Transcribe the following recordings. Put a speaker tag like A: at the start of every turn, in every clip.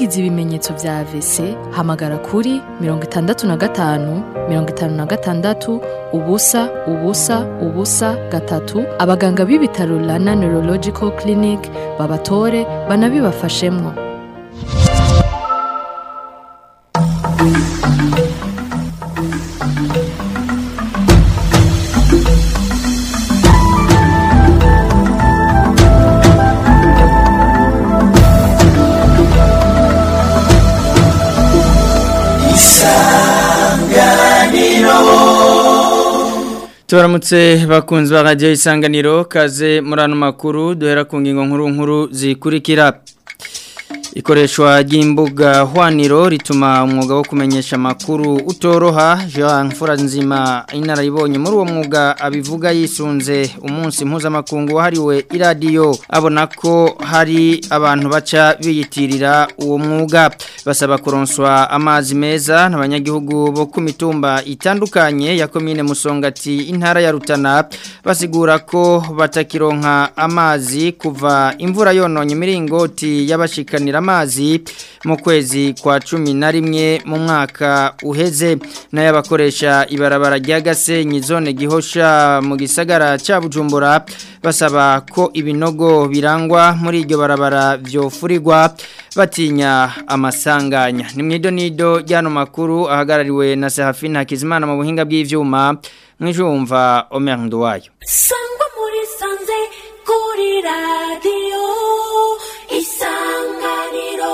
A: ugize ibimenyetso vya AVC hamagara kuri mirongo itandatu na gatanu mirongo itanu na gatandatu ubusa ubusa ubusa gatatu abaganga b'ibitaro Rana Neurological Clinic babatore banabibafashemwo
B: Tubaramutse bakunzi ba radio isanganiro kaze murano makuru duhera ku ngingo nkuru nkuru zikurikira Ikoreshwa ry'imbuga hwaniro rituma umwuga wo kumenyesha makuru utoroha Jean Furanzima inarayibonye muri uwo mwuga abivuga yisunze umunsi mpuzamakungu wahariwe iradiyo abona ko hari abantu baca biyitirira uwo mwuga basaba kuronswa amazi meza n'abanyagihugu bo ku mitumba itandukanye ya komine Musongati intara ya Rutana basigura ko batakironka amazi kuva imvura yononye miringoti y'abashikanira amazi mu kwezi kwa cumi na rimwe mu mwaka uheze n'ayabakoresha ibarabara rya Gasenyi zone gihosha mu gisagara cya Bujumbura basaba ko ibinogo birangwa muri iryo barabara byofurirwa batinya amasanganya ni mwido nido ryano makuru ahagarariwe na Sehafine Hakizimana mu buhinga bw'ivyuma mwijumva Omer Nduwayo
C: sangwa muri sanze kuri radiyo isanganiro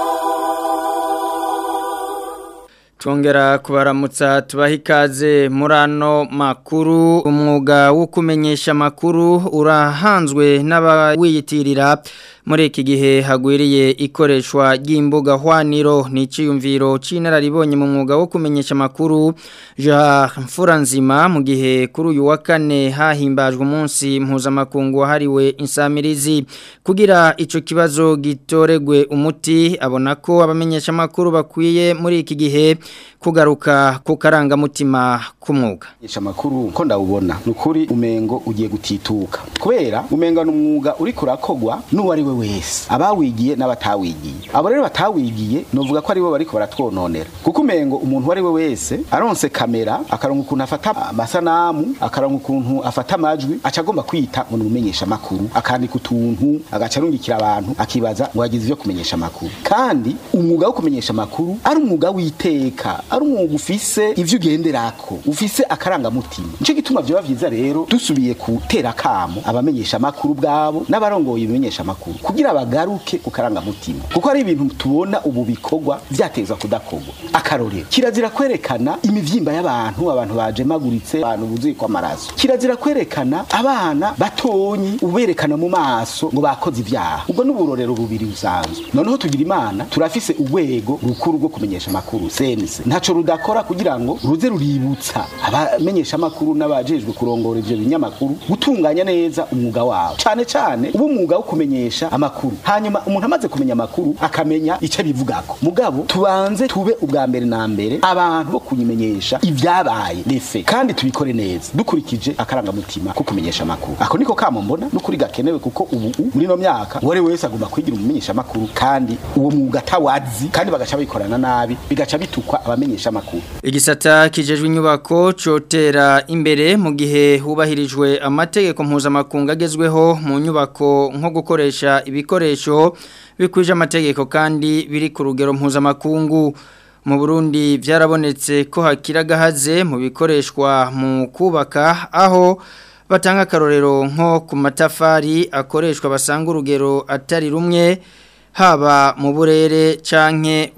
B: Tongera kubaramutsa tubaha ikaze muri ano makuru umwuga wo kumenyesha makuru urahanzwe n'abawiyitirira muri iki gihe hagwiriye ikoreshwa ry'imbuga hwaniro n'iciyumviro c'inararibonye mu mwuga wo kumenyesha makuru Jean Furanzima mu gihe kuri uyu wa kane hahimbajwe umunsi mpuzamakungu wahariwe insamirizi kugira ico kibazo gitoregwe umuti abona ko abamenyesha makuru bakwiye muri iki gihe kugaruka ku karangamutima k'umwuga
D: Isha makuru ko ndawubona nukuri umengo ugiye gutituka kubera umenga n'umwuga uri kurakogwa n'uwari we wese abawigiye n'abatawigiye abo rero batawigiye novuga ko ari bo bariko baratwononera kuko umengo umuntu wari we wese aronse kamera akaronka ukuntu afata amasanamu akaronka ukuntu afata amajwi aca agomba kwita ngo numenyesha makuru akandika utuntu agaca arungikira abantu akibaza ngo yagize ivyo kumenyesha makuru kandi umwuga wo kumenyesha makuru ari umwuga w'iteka ari umwuga ufise ivyo ugenderako ufise akarangamutima nico gituma vyoba vyiza rero dusubiye gutera kamo abamenyesha makuru bwabo n'abarongoye ibimenyesha makuru kugira bagaruke ku karangamutima kuko ari ibintu tubona ubu bikorwa vyatezwa kudakorwa akarorero kirazira kwerekana imivyimba y'abantu abantu bajemaguritse abantu buzuye kwa maraso kirazira kwerekana abana batonyi uberekana mu maso ngo bakoze ivyaha ubwo n'uburorero bubiri busanzwe noneho tugira imana turafise urwego rukuru rwo kumenyesha makuru sense ntaco rudakora kugira ngo ruze ruributsa abamenyesha makuru n'abajejwe kurongora ivyo binyamakuru gutunganya neza umwuga wabo cane cane ubu umwuga wo kumenyesha amakuru hanyuma umuntu amaze kumenya amakuru akamenya ico bivugako mugabo tubanze tube ubwa mbere na mbere abantu bo kunyimenyesha ivyabaye lefe kandi tubikore neza dukurikije akarangamutima ko kumenyesha amakuru ako niko kamo mbona n'ukuri gakenewe kuko ubu muri no myaka uwari wese agomba kwigira umumenyesha amakuru kandi uwo mwuga atawazi kandi bagaca bikorana nabi bigaca bitukwa abamenyesha amakuru
B: Igisata kijejwe inyubako cotera imbere mu gihe hubahirijwe amategeko mpuzamakungu agezweho mu nyubako nko gukoresha ibikoresho bikwije amategeko kandi biri ku rugero mpuzamakungu mu Burundi byarabonetse ko hakira gahaze mu bikoreshwa mu kubaka aho batanga akarorero nko ku matafari akoreshwa basanga urugero atari rumwe haba mu burere canke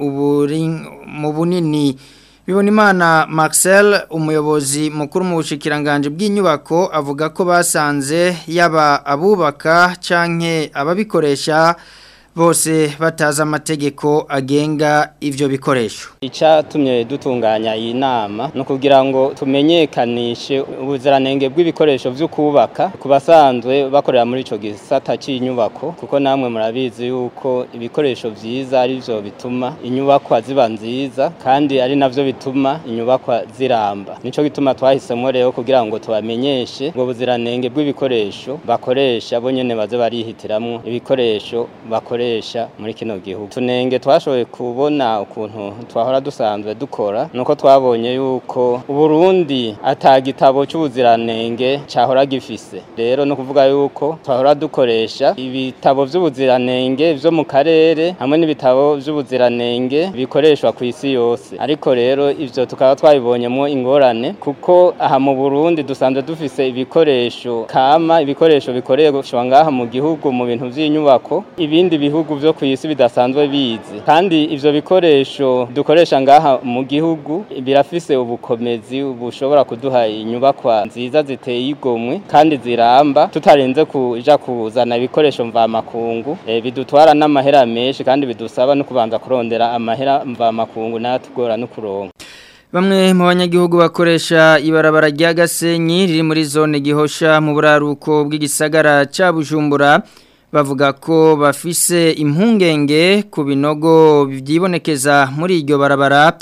B: mu bunini Bibonimana Marcel umuyobozi mukuru mu bushikiranganje bw'inyubako avuga ko basanze yaba abubaka canke ababikoresha bose batazi amategeko agenga ivyo bikoresho
E: Icatumye dutunganya iyi nama no kugira ngo tumenyekanishe ubuziranenge bw'ibikoresho vyo kubaka ku basanzwe bakorera muri ico gisata c'inyubako kuko namwe murabizi yuko ibikoresho vyiza ari vyo bituma inyubakwa ziba nziza kandi ari navyo bituma inyubakwa ziramba nico gituma twahisemo rero kugira ngo tubamenyeshe ubwo buziranenge bw'ibikoresho bakoresha bo nyene baze barihitiramwo ibikoresho bakoresha dukoresha muri kino gihugu tunenge twashoboye kubona ukuntu twahora dusanzwe dukora nuko twabonye yuko uburundi ata gitabo cy'ubuziranenge cyahora gifise rero no kuvuga yuko twahora dukoresha ibitabo by'ubuziranenge byo mu karere hamwe n'ibitabo by'ubuziranenge bikoreshwa ku isi yose ariko rero ivyo tukaba twabibonyemo ingorane kuko aha mu Burundi dusanzwe dufise ibikoresho kama ibikoresho bikoreshwa ngaha mu gihugu mu bintu by'inyubako ibindi bihugu byo ku isi bidasanzwe bizi kandi ivyo bikoresho dukoresha ngaha mu gihugu birafise ubukomezi bushobora kuduha inyubakwa nziza ziteye igomwe kandi ziramba tutarenze kuja kuzana ibikoresho mvamakungu e, bidutwara n'amahera menshi kandi bidusaba no kubanza kurondera amahera mvamakungu natugora no kuronka
B: Bamwe mu banyagihugu bakoresha ibarabara rya Gasenyi riri muri zone gihosha mu buraruko bw'igisagara ca Bujumbura bavuga ko bafise impungenge ku binogo byibonekeza muri iryo barabara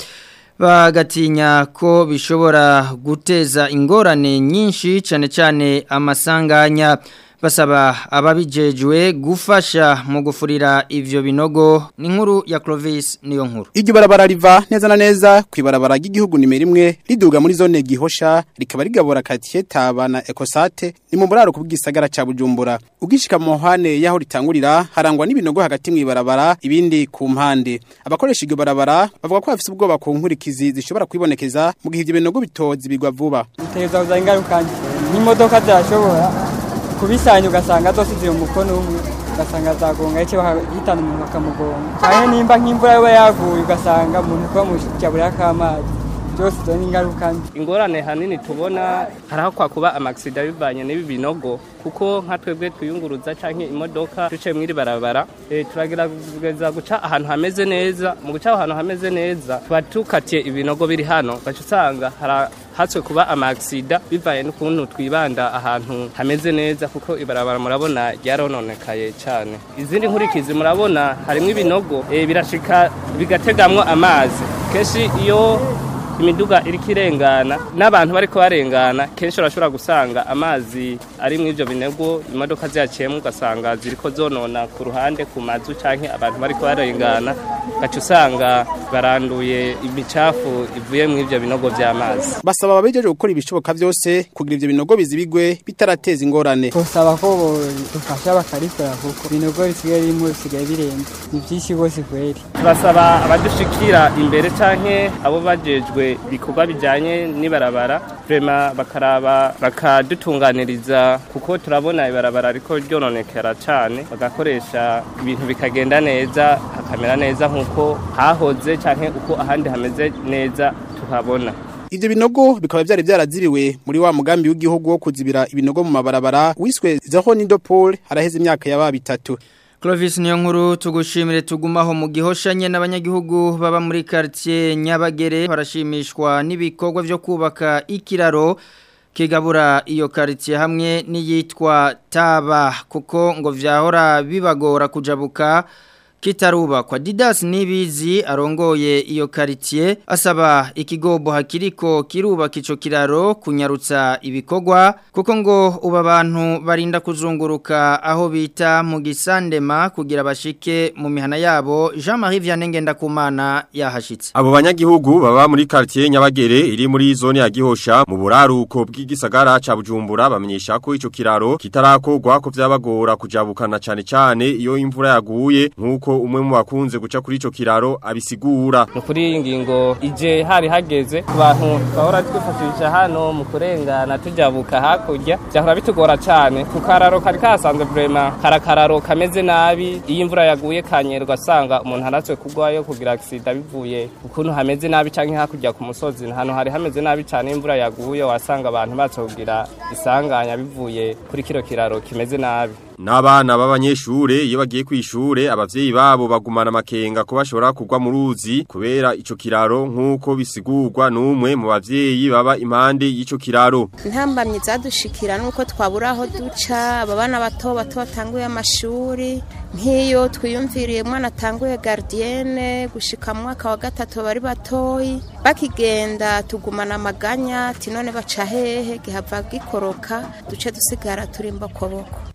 B: bagatinya ko bishobora guteza ingorane nyinshi cyane cyane amasanganya basaba ababijejwe gufasha mu gufurira ivyo binogo ni nkuru ya Clovis niyo nkuru
F: Iryo barabara riva neza na neza kwibarabara ry'igihugu nimero imwe riduga muri zone gihosha rikaba rigabura katiye taba na Ecosate ni mu buraro kubw'isagara ca Bujumbura ugishika mu hane yaho ritangurira harangwa n'ibinogo hagati mu ibarabara ibindi ku mpande abakoresha iryo barabara bavuga ko bafise ubwoba ku nkurikizi zishobora kwibonekeza mu gihe ivyo binogo bitozi bigwa vuba
G: biteza kuza ingaruka n'imodoka zashobora kubisanya ugasanga zose ziri umukono umwe ugasanga zagonga icyo bahitana umuntu bakamugonga cyane nimba nk'imvura yaba yaguye ugasanga umuntu kuba mu jabura k'amazi byose izo ni ingaruka mbi
H: ingorane hanini tubona hari aho kwakuba amagisida bivanye n'ibi binogo kuko nka twebwe twiyunguruza cyangwa imodoka duciye muri barabara e, turagerageza guca ahantu hameze neza mu guca ahantu hameze neza tuba tukatiye ibinogo biri hano ugaca usanga hatswe kuba amagisida bivanye n'ukuntu twibanda ahantu hameze neza kuko ibarabara murabona ryarononekaye cyane izindi nkurikizi murabona harimo ibinogo e, birashika bigategamwo amazi kenshi iyo imiduga iriko irengana n'abantu bariko barengana kenshi urashobora gusanga amazi ari mu ivyo binego imodoka ziyaciyemo ugasanga ziriko zonona ku ruhande ku mazu canke abantu bariko barengana gaca usanga baranduye imicafu ivuye mu ivyo binogo vy'amazi
F: basaba ababejeje gukora ibishoboka byose kugira ivyo binogo bizibigwe bitarateza ingorane
G: tusaba ko dufasha bakarikora kuko ibinogo bisigaye birimo bisigaye birenze ni byinshi rwose kweri
H: turasaba abadushikira imbere canke abo bajejwe ibikorwa bijyanye n'ibarabara vrema bakaraba bakadutunganiriza kuko turabona ibarabara ariko ryononekera cyane bagakoresha ibintu bikagenda neza hakamera neza nk'uko hahoze cyangwa uko ahandi hameze neza tuhabona
F: Ivyo binogo bikaba byari byarazibiwe muri wa mugambi w'igihugu wo kuzibira ibinogo mu mabarabara wiswe Zero Nidopol haraheze imyaka yaba bitatu
B: Clovis niyo nkuru tugushimire tugumaho mu gihoshanye n'abanyagihugu baba muri quartier Nyabagere barashimishwa n'ibikorwa byo kubaka ikiraro kigabura iyo quartier hamwe n'iyitwa Taba kuko ngo vyahora bibagora kujabuka kitarubakwa Didas Nibizi arongoye iyo quartier asaba ikigobo hakiriko kirubaka ico kiraro kunyarutsa ibikorwa kuko ngo uba abantu barinda kuzunguruka aho bita mu gisandema kugira bashike mu mihana yabo Jean-Marie Vianney Ngendakumana yahashitse
I: Abo banyagihugu baba muri quartier Nyabagere iri muri zone ya Gihosha mu buraruko bw'igisagara ca Bujumbura bamenyesha ko ico kiraro kitarakorwa ko vyabagora kujabukana cane cane iyo imvura yaguye nkuko umwe mu bakunze guca kuri ico kiraro abisigura
H: kuri iyi ngingo ije hari hageze ku bantu twahora twifashisha hano mu kurengana tujabuka hakurya byahora bitugora cyane ku kararo kari kasanzwe vrema karakararo kameze nabi iyo imvura yaguye kanyerwa ugasanga umuntu aratswe kugwayo kugira agisida bivuye ukuntu hameze nabi canke hakurya ku musozi hano hari hameze nabi cyane imvura yaguye wasanga abantu batse kugira isanganya bivuye kuri kiro kiraro kimeze nabi
I: N'abana b'abanyeshure iyo bagiye kwishure abavyeyi babo bagumana amakenga ko bashobora kugwa mu ruzi kubera ico kiraro nkuko bisigurwa n'umwe mu bavyeyi baba impande y'ico kiraro.
J: Ntambamye zadushikira nuko twabura aho duca abana bato bato batanguye amashuri nk'iyo twiyumviriye mwana atanguye gardienne gushika mu mwaka wa gatatu bari batoyi bakigenda tugumana amaganya ati none baca hehe gihava gikoroka duce dusigara turimba koboko
I: Didas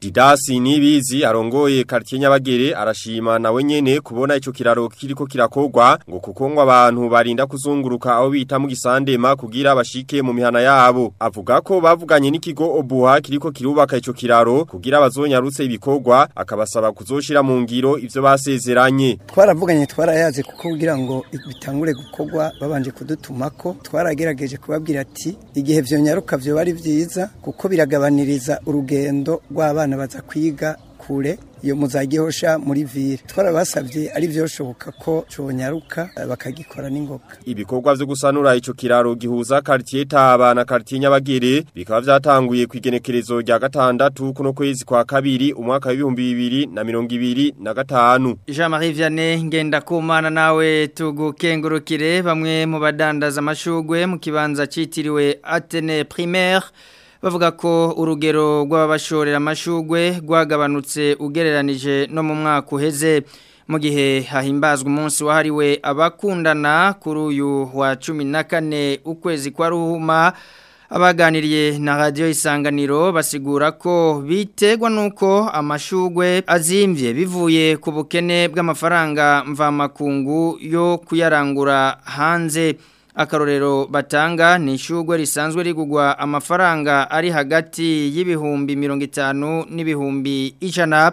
I: Alois Nibizi arongoye quartier Nyabagere arashima nawe nyene kubona ico kiraro kiriko kirakogwa ngo kuko ngo abantu barinda kuzunguruka aho bita mu gisandema kugira bashike mu mihana yabo avuga ko bavuganye n'ikigo Obuha kiriko kirubaka ico kiraro kugira bazonyarutse ibikorwa akabasaba kuzoshira mu ngiro ivyo basezeranye
K: twaravuganye twarayaze kuko kugira ngo bitangure gukorwa babanje kudutumako twaragerageje kubabwira ati igihe vyonyaruka vyo bari vyiza kuko biragabaniriza urugendo rw'abana baza kwiga kure iyo muzagihosha muri vire twarabasabye ari vyoshoboka ko conyaruka bakagikora n'ingoga
I: ibikorwa vyo gusanura ico kiraro gihuza quartier Taba na quartier Nyabagere bikaba vyatanguye kwigenekerezo rya gatandatu kuno kwezi kwa kabiri umwaka w'ibihumbi bibiri na mirongo ibiri na gatanu
B: Jean-Marie Vianney ngenda kumana nawe tugukengurukire bamwe mu badandaza amashugwe mu kibanza citiriwe Atene Primaire bavuga ko urugero rw'ababashorera amashugwe rwagabanutse ugereranije no mu mwaka uheze mu gihe hahimbazwa umunsi wahariwe abakundana kuri uyu wa cumi na kane ukwezi kwa ruhuma abaganiriye na radiyo isanganiro basigura ko biterwa n'uko amashugwe azimvye bivuye ku bukene bw'amafaranga mvamakungu yo kuyarangura hanze akarorero batanga ni ishugwe risanzwe rigugwa amafaranga ari hagati y'ibihumbi mirongo itanu n'ibihumbi ijana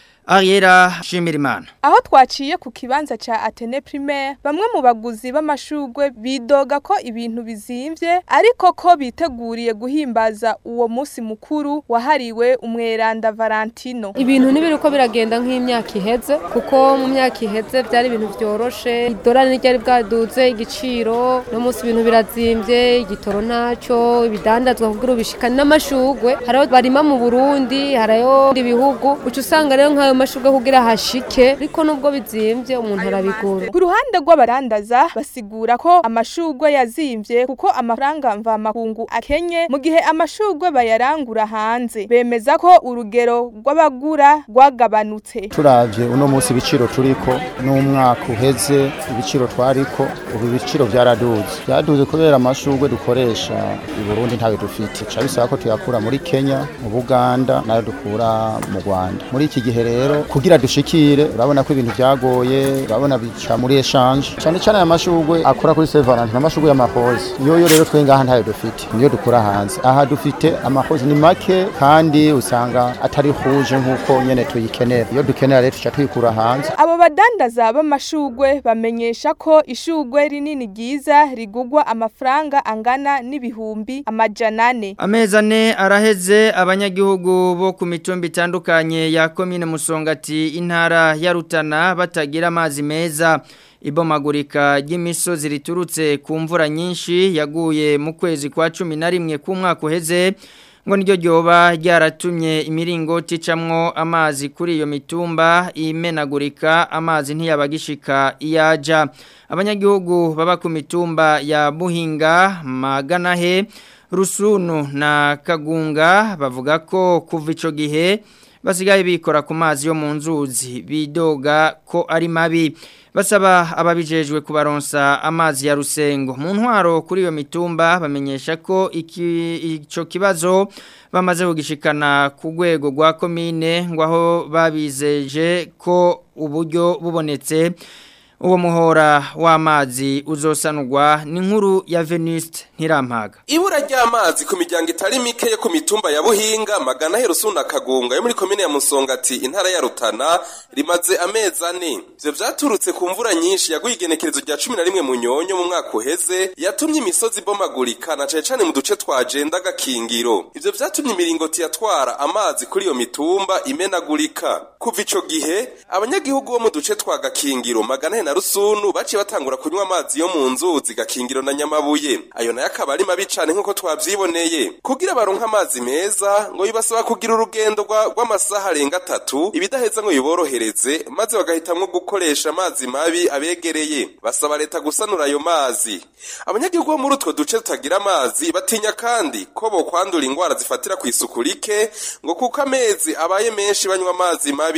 B: Ariera Shimirimana
L: Aho twaciye ku kibanza cha Atene Primaire bamwe mu baguzi b'amashugwe bidoga ko ibintu bizimvye ariko ko biteguriye guhimbaza uwo musi mukuru wahariwe umweranda Valentino.
M: Ibintu nibiruko biragenda nk'imyaka iheze kuko mu myaka iheze byari ibintu byoroshe idolari n'iryari bwaduze igiciro no musi ibintu birazimvye igitoro naco ibidandazwa kugira ubishikane n'amashugwe hariho barima mu Burundi hariho ibihugu uca usanga rero nk'ayo mashugwe kugira hashike ariko nubwo bizimvye umuntu arabigura
L: ku ruhande rw'abarandaza basigura ko amashugwe yazimvye kuko amafaranga mvamakungu akenye mu gihe amashugwe bayarangura hanze bemeza ko urugero rw'abagura rwagabanutse
N: turavye uno munsi ibiciro turiko n'umwaka uheze ibiciro twariko ubu ibiciro byaraduze byaduze kubera amashugwe dukoresha i Burundi ntawe dufite ca bisaba ko tuyakura muri Kenya mu Buganda nayo dukura mu Rwanda muri iki gihe rero kugira dushikire urabona ko ibintu byagoye urabona bica muri echange cyane cyane aya mashugwe akora kuri Saint Valentin amashugwe y'amahoze yoyo rero twe ngaha ntayo dufite niyo dukura hanze aha dufite amahoze ni make kandi usanga atari huje nkuko nyene tuyikenera iyo dukenera rero tuca tuyikura hanze
L: abo badandaza b'amashugwe bamenyesha ko ishugwe rinini ryiza rigugwa amafaranga angana n'ibihumbi amajana ane
B: amezi ane araheze abanyagihugu bo ku mitumba itandukanye ya komine musongati intara ya rutana batagira amazi meza ibomagurika ry'imisozi riturutse ku mvura nyinshi yaguye mu kwezi kwa cumi na rimwe k'umwaka uheze ngo niryo ryoba ryaratumye imiringoti icamwo amazi kuri iyo mitumba imenagurika amazi ntiyabagishika iyaja abanyagihugu baba ku mitumba ya buhinga maganahe rusunu na kagunga bavuga ko kuva ico gihe basigaye bikora ku mazi yo mu nzuzi bidoga ko ari mabi basaba ababijejwe kubaronsa amazi ya rusengo mu ntwaro kuri iyo mitumba bamenyesha ko iki ico kibazo bamaze kugishikana ku rwego rwa komine ngo aho babizeje ko uburyo bubonetse uwo muhora w'amazi uzosanurwa ni nkuru ya Veniste ntirampaga
O: ibura ry'amazi ku miryango itari mike yo ku mitumba ya buhinga magana herusuna kagunga yo muri komine ya musongati intara ya rutana rimaze amezi ane ivyo vyaturutse ku mvura nyinshi yaguye igenekerezo rya cumi na rimwe mu nyonyo mu mwaka uheze yatumye imisozi ibomagurika na cane cane mu duce twa jenda gakingiro ivyo vyatumye imiringoti yatwara amazi kuri iyo mitumba imenagurika kuva ico gihe abanyagihugu bo mu duce twa gakingiro magana na rusunu baciye batangura kunywa amazi yo mu nzuzi gakingiro na nyamabuye ayo nayo akaba ari mabi cane nk'uko twavyiboneye kugira baronke amazi meza ngo bibasaba kugira urugendo rw'amasaha arenga atatu ibidaheza ngo biborohereze maze bagahitamwo gukoresha amazi mabi abegereye basaba leta gusanura ayo mazi abanyagihugu bo muri utwo duce tutagira amazi batinya kandi ko bokwandura ingwara zifatira ku isuku rike ngo kuko amezi abaye menshi banywa amazi mabi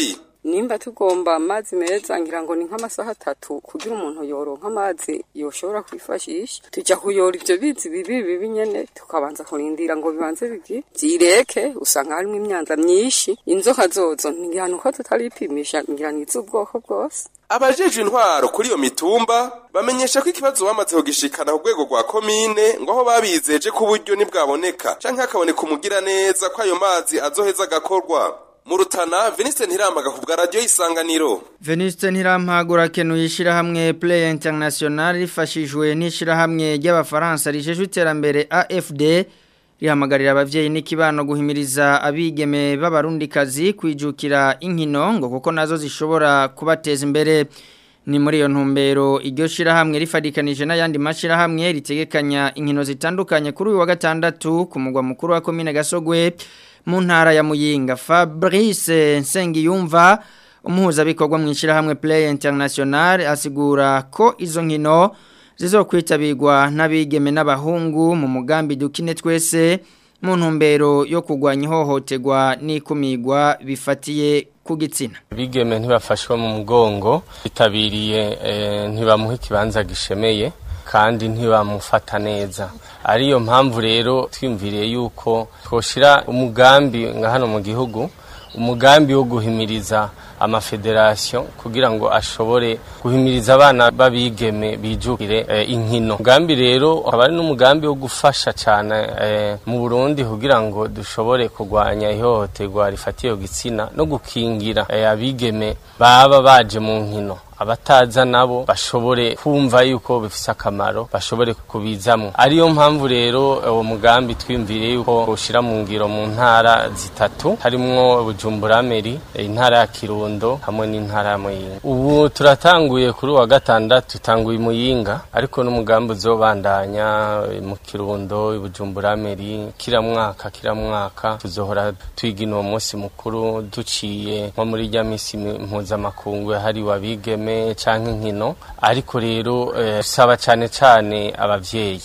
P: nimba tugomba amazi meza ngira ngo ni nk'amasaha atatu kugira umuntu yoronka amazi yoshobora kwifashisha tujya kuyora ivyo bizi bibi bibi nyene tukabanza kurindira ngo bibanze bigi vyireke usanga harimo imyanda myinshi inzoka zozo ngira nuko tutaripimisha ngira ni iz'ubwoko bwose
O: abajejwe intwaro kuri iyo mitumba bamenyesha ko ikibazo bamaze kugishikana ku rwego rwa komine ngo aho babizeje ko uburyo nibwaboneka canke hakaboneka umugira neza ko ayo mazi azoheza agakorwa mu rutana Vincent Ntiramaga ku bwa radio isanganiro
B: Veniste Ntirampagura kenuye ishirahamwe Play International rifashijwe n'ishirahamwe ry'abafaransa rijejwe iterambere AFD rihamagarira abavyeyi n'ikibano guhimiriza abigeme b'abarundikazi kwijukira inkino ngo kuko nazo zishobora kubateza imbere ni muri iyo ntumbero iryo shirahamwe rifadikanije n'ayandi mashirahamwe ritegekanya inkino zitandukanye kuri uyu wa gatandatu ku mugwa mukuru wa komine Gasogwe mu ntara ya Muyinga Fabrice Nsengiyumva umuhuzabikorwa mu ishirahamwe Play International asigura ko izo nkino zizokwitabirwa n'abigeme n'abahungu mu mugambi dukine twese mu ntumbero yo kurwanya ihohoterwa n'ikumigwa bifatiye ku gitsina
Q: bigeme ntibafashwe mu mugongo bitabiriye ntibamuha ikibanza gishemeye kandi ntibamufata neza ariyo mpamvu rero twiyumviriye yuko twoshyira umugambi nka hano mu gihugu umugambi wo guhimiriza amafederasiyo kugira ngo ashobore guhimiriza abana babigeme bijukire e, inkino umugambi rero akaba ari n'umugambi wo gufasha cyane e, mu Burundi kugira ngo dushobore kurwanya ihohoterwa rifatiye gitsina no gukingira e, abigeme baba baje mu nkino abataza nabo bashobore kumva yuko bifise akamaro bashobore kubizamo ariyo mpamvu rero uwo mugambi twiyumviriye yuko ushira mu ngiro mu ntara zitatu harimwo Bujumbura Meri intara ya Kirundo hamwe n'intara ya Muyinga ubu turatanguye kuri wa gatandatu tutanguye Muyinga ariko n'umugambi uzobandanya mu Kirundo Bujumbura Meri kira mwaka kira mwaka tuzohora twigina uwo munsi mukuru duciye nko muri rya misi mpuzamakungu hari wabigeme canke inkino ariko rero saba cyane cyane abavyeyi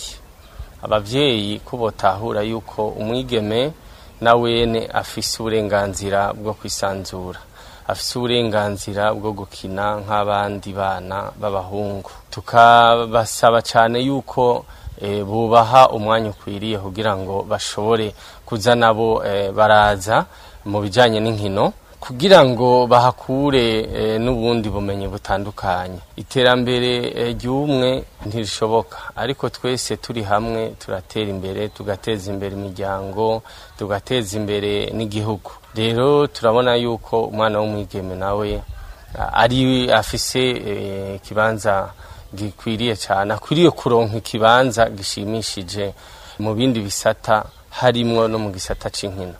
Q: abavyeyi ko botahura yuko umwigeme na wene afise uburenganzira bwo kwisanzura afise uburenganzira bwo gukina nk'abandi bana b'abahungu tukabasaba cyane yuko e, bubaha umwanya ukwiriye kugira ngo bashobore kuza nabo e, baraza mu bijanye n'inkino kugira ngo bahakure e, n'ubundi bumenyi butandukanye iterambere e, ry'umwe ntirishoboka ariko twese turi hamwe turatera imbere tugateza imbere imiryango tugateza imbere n'igihugu rero turabona yuko umwana w'umwigeme nawe ari afise ikibanza e, gikwiriye cyane akwiriye kuronka ikibanza gishimishije mu bindi bisata harimwo no mu gisata c'inkino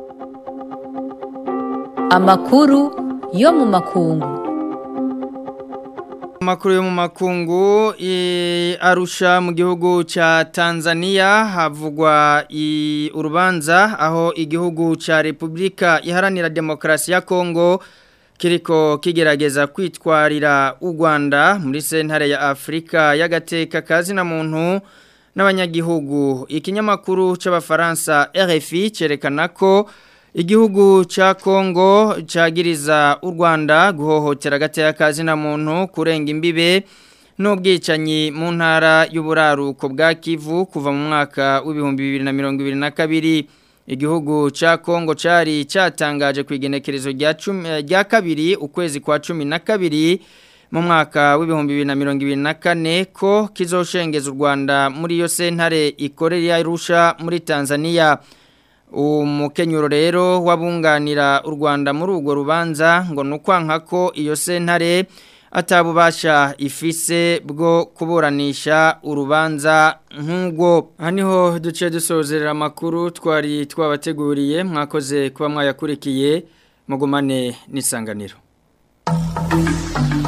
R: amakuru yo mu makungu
B: Amakuru yo mu makungu arusha mu gihugu ca Tanzania havugwa urubanza aho igihugu ca Republika iharanira demokrasi ya Kongo kiriko kigerageza kwitwarira u Rwanda muri sentare ya Afrika y'agateka kazi na muntu n'abanyagihugu ikinyamakuru c'abafaransa RFI cerekana ko Igihugu cha Kongo cagiriza u Rwanda guhohotera gateka kazi na muntu kurenga imbibe n'ubwicanyi mu ntara y'uburaruko bwa Kivu kuva mu mwaka w'ibihumbi bibiri na mirongo ibiri na kabiri igihugu cha Kongo cari catangaje ku igenekerezo rya cumi rya kabiri ukwezi kwa cumi na kabiri mu mwaka w'ibihumbi bibiri na mirongo ibiri na kane ko kizoshengeza u Rwanda muri iyo sentare ikorera Arusha muri Tanzania umukenyuro rero wabunganira u Rwanda muri urwo rubanza ngo nukwanka ko iyo sentare atabubasha ifise bwo kuburanisha urubanza nk'ubwo haniho duce dusozerera amakuru twari twabateguriye mwakoze kuba mwayakurikiye mugumane n'isanganiro